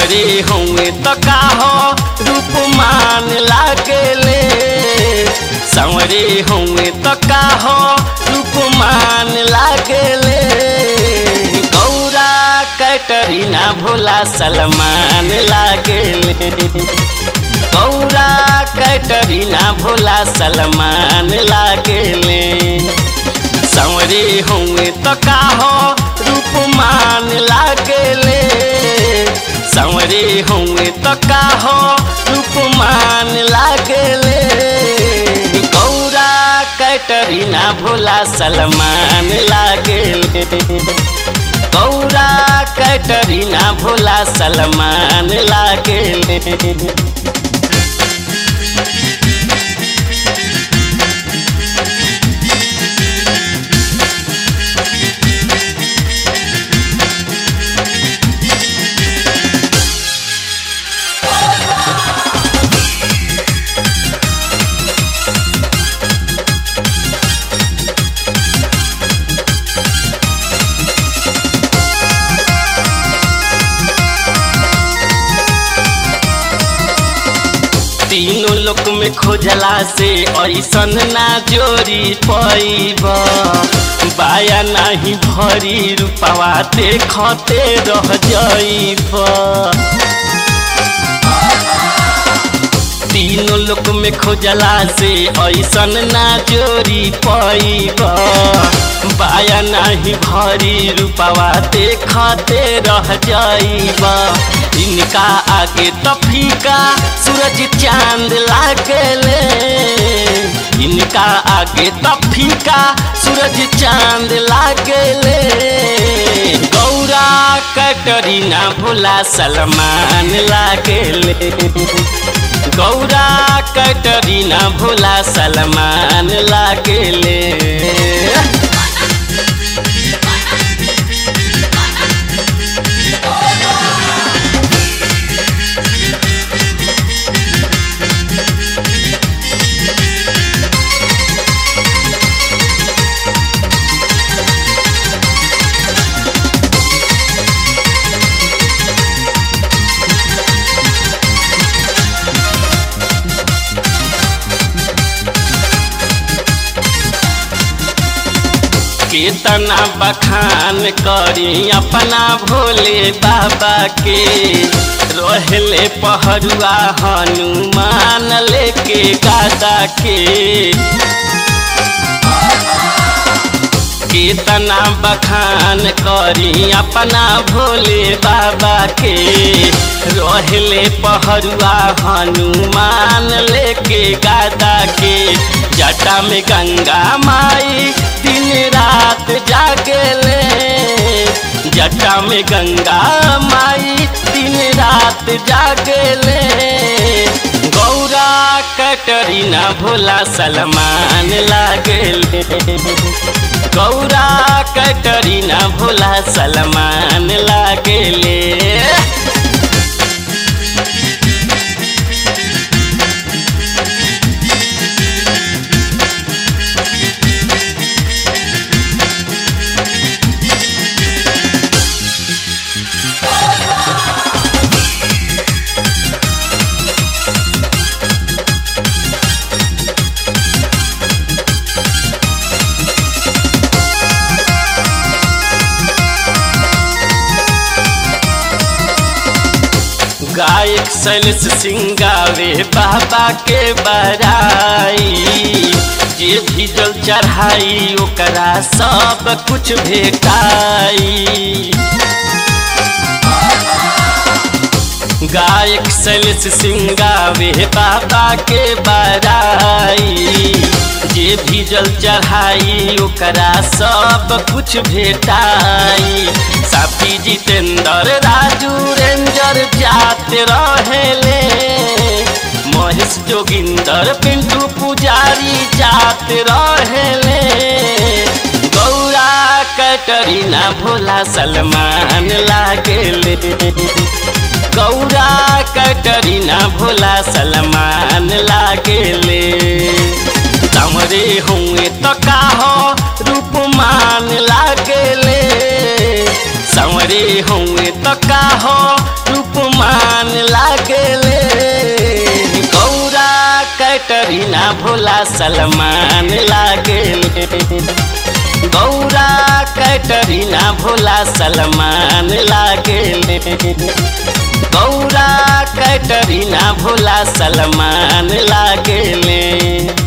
संवरे हुए तो का हो रूपमान लागेले संवरे हुए तो का हो रूपमान लागेले गौरा कैटरीना भोला सलमान लागेले गौरा कैटरीना भोला सलमान लागेले संवरे हुए तो का हो रूपमान लागेले संवरे हुए तो का हो रूपमान लागेले गौरा कैटरीना भोला सलमान लागेले गौरा कैटरीना भोला सलमान लागेले तीनों लोक में खोजला से ऐसन ना जोरी पैब बाया नहीं भरी रूपवा देखते रह जाइब तीनों लोक में खोजला से ऐसन ना जोरी पैब बाया नहीं भरी रूपवा देखते रह जाइब इनका आगे तो फीका सूरज चांद लागले इनका आगे तो फीका सूरज चांद लागले गौरा कटरीना भोला सलमान लागले गौरा कटरीना भोला सलमान लागले केतना बखान करी अपना भोले बाबा के रहले पहरुआ हनुमान लेके गादा के केतना बखान करी अपना भोले बाबा के रहले पहरुआ हनुमान लेके गादा के जटा में गंगा माई दिन रात जागले जटा में गंगा माई दिन रात जागले गौरा कटरीना भोला सलमान लागले गौरा कटरीना भोला सलमान लागले गायक सैलस सिंगावे बाबा के बराई जे भी जल चढ़ाई ओकरा सब कुछ भेटाई गायक सैलस सिंगावे बाबा के बराई जे भी जल चढ़ाई ओकरा सब कुछ भेटाई साथी जितेंद्र राजू रेंजर जात रहेले महेश जोगिंदर पिंटू पुजारी जात रहेले गौरा कटरीना भोला सलमान लागेले गौरा कटरीना भोला सलमान लागेले तमरे हुए तो का हो रूपमान लागेले संवरे हुए तो का हो रूपमान कैटरीना भोला सलमान लागेले गौरा कैटरीना भोला सलमान लागेले गौरा कैटरीना भोला सलमान लागेले